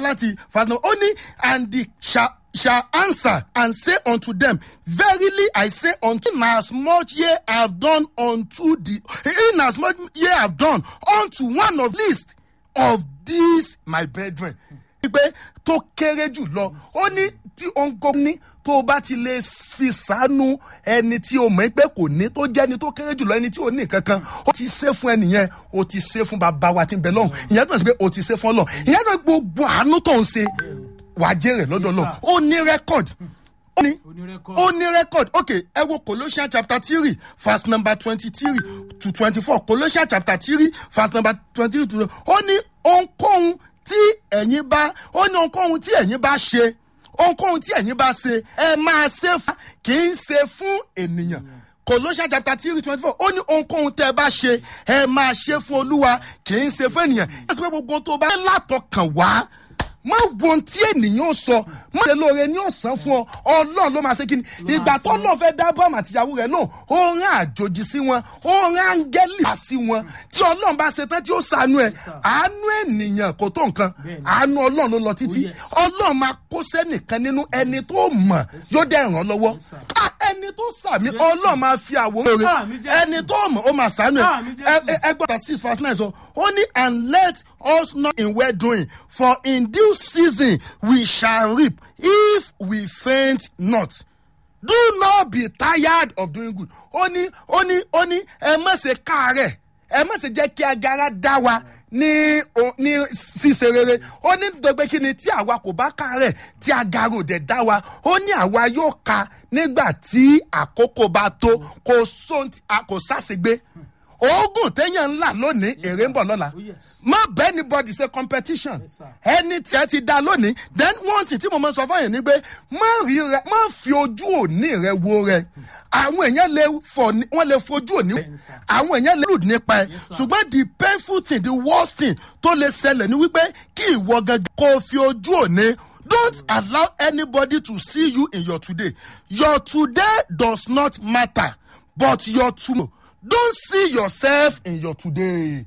láti fàtàn ó ní and the shall shall answer and say unto them verily i say unto you as much ye have done unto the in as much ye have done unto one of least of these my brethren. pé tó kéré jù lọ ó ní tí ó ń gbọ́ ní tó o bá ti lè fi sànú ẹni tí o mọ̀ pé kò ní tó jẹ́ ẹni tó kéré jù lọ ẹni tí o ní kankan ó ti ṣe fún ẹnìyẹn o ti ṣe fún bàbá wa tí ń bẹ lọ́hùn ìyẹn tó ń sọ pé o ti ṣe fún ọlọ́hùn ìyẹn tó ń gbogbo àánú tó ń ṣe wàá jèrè lọ́dọ̀ lọ ó ní rẹ́kọ̀d ó ní ó ní rẹ́kọ̀d ok ẹ wo colossians chapter three verse number twenty three to twenty four colossians chapter three verse number twenty three to ó ní ohunkóhun tí ẹ̀yin bá ó ní ohunkóhun tí ẹ̀yin bá ṣe ohunkóhun tí ẹ̀yin bá ṣe ẹ máa ṣe fún kì í ṣe fún ènìyàn colossians chapter three twenty four ó ní ohunkóhun tẹ́ ẹ bá ṣe ẹ máa ṣe fún olúwa kì í ṣe fún ènìyàn ẹ sọ pé gbogbo tó bá látọkàn wá má wo ohun tí ènìyàn sọ má ṣe lóore ní ọ̀sán fún ọ ọlọ́run ló máa ṣe kí ni ìgbà tó lọ́ọ́ fẹ́ dá bọ́ọ̀mù àtìyàwó rẹ̀ lóhùn ó rán àjòjì sí wọn ó rán áńgẹ́lì wá sí wọn tí ọlọ́run bá ṣe tán tí ó ṣàánú ẹ àánú ènìyàn kò tó nǹkan àánú ọlọ́run ló lọ títí ọlọ́run máa kó sẹ́nìkan nínú ẹni tó mọ̀ yóò dẹ̀ ràn án lọ́wọ́ ẹni tó sàmì ọlọ́run máa fi àwòrán rẹ̀ ẹni tó mọ̀ ó máa ṣàánú ẹ ẹgbọ́n six verse nine sọ ó ní and let us not in well doing for in due season we shall reap if we faint not do not be tired of doing good ó ní ó ní ó ní ẹ má ṣe káàárẹ̀ ẹ má ṣe jẹ́ kí agara dá wa ní ní ṣíṣe rere ó ní dọgbẹ́ kí ni tí àwa kò bá káàárẹ̀ tí agara ò dẹ̀ dá wa ó ní àwa yóò ka nígbà tí àkókò bá tó kò sóhun kò sáṣegbé oògùn téèyàn ńlá lónìí èrè ń bọ̀ lọ́la má bẹ́ẹ̀ ni body ṣe competition ẹni tí ẹ ti dá lónìí then one thing tí mo máa sọ fún yẹn ni pé má rí rẹ má fi ojú òní rẹ wo rẹ àwọn èèyàn lè fọ wọn lè fojú òní àwọn èèyàn lè lù nípa ẹ ṣùgbọ́n the painful thing the worst thing tó lè ṣẹlẹ̀ ni wípé kí ìwọ gangan kó fi ojú òní don't allow anybody to see you in your today your today does not matter but your tomorrow don't see yourself in your today.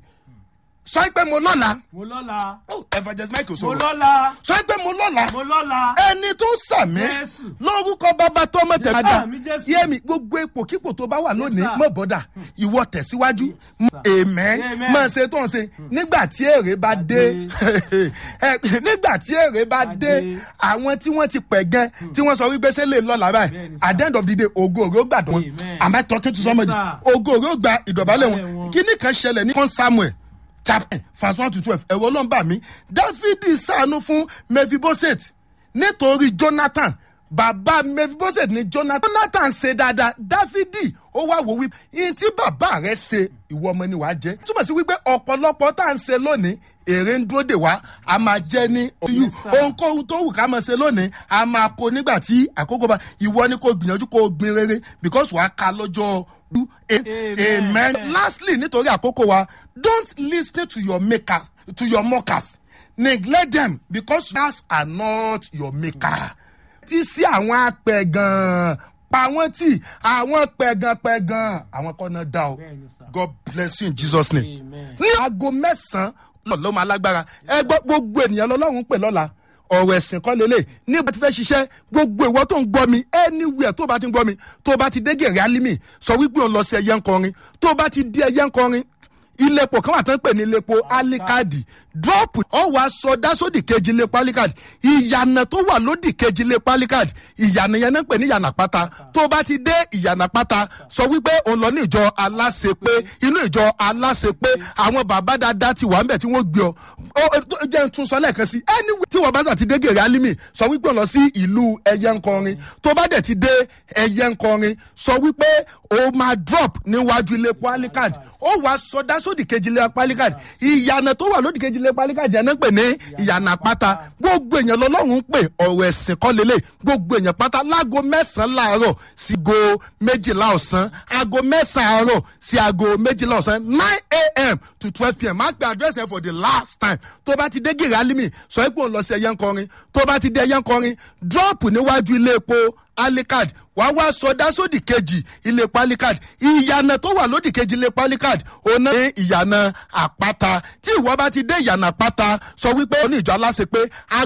sọ pé mo lọ́la. mo lọ́la. oh evangelist michael mo sọ̀rọ̀. lọ́la. sọ pé mo lọ́la. mo lọ́la. ẹni tó sàmì Jésù. lórúkọ bàbá tọmọ tẹ̀mádà Àmì Jésù. yémi gbogbo ipò kípò tó bá wà lónìí sir. mọ̀ bọ́dà ìwọ tẹ̀síwájú amen Amen. máa ṣe tó ń ṣe nígbà tí èrè bá dé ẹ, nígbà tí èrè bá Bá dé dé. àwọn tí wọ́n ti pẹ̀ gan tí wọ́n sọ wípé ṣé lè lọ́la báyìí Bẹ́ẹ̀ni, sir. at the end of the day ògo ògo gbàdọ̀ wọn Amen. am I talking to somebody sir. ògo ògo gba ìdọ̀bálẹ̀ wọn Ìdọ̀bálẹ̀ wọn. kíní kan ṣẹlẹ̀ ní kan samuel chapter verse one to twelve ẹ̀wọ̀ ló ń bà mí dáfídì sànú fún mephibosheth nítorí jonathan bàbá mephibosheth ní jonathan jonathan ṣe dáadáa dáfídì ó wá wò wípé ihun tí bàbá rẹ ṣe ìwọ ọmọ ni wàá jẹ túmọ̀ sí wípé ọ̀pọ̀lọpọ̀ tá à ń ṣe lónìí èrè ń dúró dè wá a máa jẹ ní oyún Yes, sir. ohunkóhun tó wù ká máa ṣe lónìí a máa kó nígbà tí àkókò bá ìwọ ni kò gbìyànjú kó gbin rere because wàá ka lọ́jọ́ amen. amen. lastly nítorí àkókò wa don't lis ten to your makers to your mockers neglect them because stars are not your maker. tí sí àwọn apẹ̀gàn pa wọ́n tì àwọn pẹ̀gànpẹ̀gàn àwọn kan náà dá o Bẹ́ẹ̀ni, sir. god bless you in jesus name Amen. ní aago mẹ́sàn-án lọ́ọ́ máa lágbára ẹ gbọ́ gbogbo ènìyàn lọ́lọ́run pè lọ́la ọ̀rọ̀ ẹ̀sìn kan lélẹ̀ nígbà tí fẹ́ ṣiṣẹ́ gbogbo ìwọ tó ń gbọ́ mi anywhere tó bá ti ń gbọ́ mi tó bá ti dé gèrè alimi sọ wípé òun lọ sí ẹyẹ ń kọrin tó bá ti dé ẹyẹ ń kọrin ilé epo kan wà tán pè ní ilé epo alikadi drop ọ wá sọ dásódì kejì ilé epo alikadi ìyànà tó wà lódì kejì ilé epo alikadi ìyànà yẹn náà ń pè ní ìyànà pátá tó bá ti dé ìyànà pátá sọ wípé òun lọ ní ìjọ aláṣepé inú ìjọ aláṣepé àwọn bàbá dáadáa ti wà ń bẹ̀ tí wọ́n gbé ọ Ó, ó, tó- jẹ́ n tún sọ lẹ́ẹ̀kan sí anyway tí wọ́n bá sà ti dé gèrè alimi sọ wípé òun lọ sí ìlú ẹyẹ ńkọrin tó bá dẹ̀ ti dé ẹyẹ ńkọrin sọ wípé o máa drop níwájú ilé epo alikadi ó wàá sọdá sódì kejì ilé epo alikadi ìyànà tó wà lódì kejì ilé epo alikadi ẹ̀ náà pè ní ìyànà pátá gbogbo èèyàn lọ́lọ́run ń pè ọ̀rọ̀ ẹ̀sìn kọ́ lélẹ̀ gbogbo èèyàn pátá láago mẹ́sàn-án láàárọ̀ sí go méjìlá ọ̀sán aago mẹ́sàn-án àárọ̀ sí aago méjìlá ọ̀sán nine a.m. to twelve p.m. máa pe address ẹ for the last time tó bá ti dé gèrè alimi sọ pé òun lọ sí ẹyẹ ńkọrin tó bá ti dé ẹyẹ ńkọrin drop níwájú ilé epo alikad wàá wá sọdá sódì kejì ilé epo alikad ìyànà tó wà lódì kejì ilé epo alikad òun náà ní ìyànà àpáta tí ìwọ bá ti dé ìyànà àpáta sọ wípé oní ìjọ aláṣẹ pé